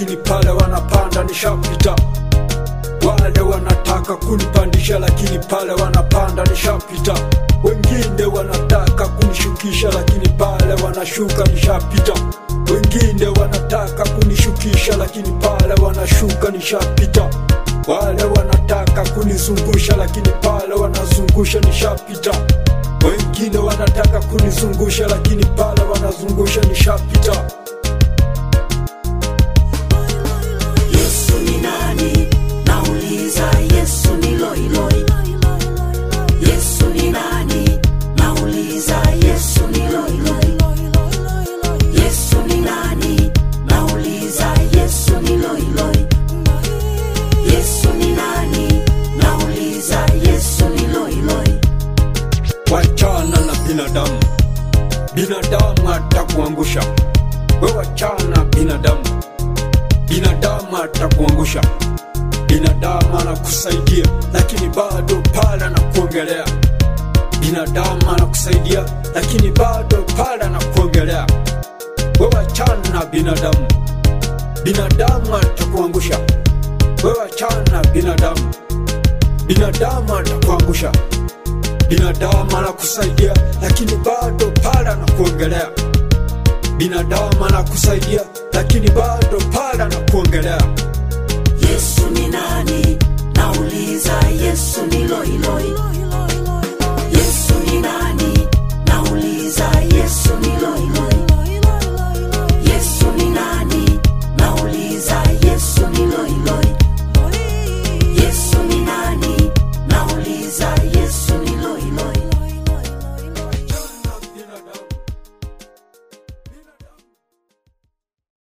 lakini pale wanapanda nishapita. Wale wanataka kunipandisha, lakini pale wanapanda nishapita. Wengine wanataka kunishukisha, lakini pale wanashuka nishapita. Wengine wanataka kunishukisha, lakini pale wanashuka nishapita. Wale wanataka kunizungusha, lakini pale wanazungusha nishapita. Wengine wanataka kunizungusha, lakini pale wanazungusha nishapita. Yesu ni nani? Nauliza, Yesu ni loiloi. Yesu ni nani? Nauliza, Yesu ni loiloi. Yesu ni nani? Nauliza, Yesu ni loiloi. Yesu ni nani? Nauliza, Yesu ni loiloi. Wachana na binadamu, binadamu atakuangusha. We wachana binadamu, binadamu atakuangusha. Binadamu anakusaidia, lakini bado pale anakuongelea. Binadamu anakusaidia, lakini bado pale anakuongelea. We wachana na binadamu, binadamu atakuangusha. We wachana na binadamu, binadamu atakuangusha binadamu anakusaidia lakini bado pale anakuongelea. Binadamu anakusaidia lakini bado pale anakuongelea. Yesu ni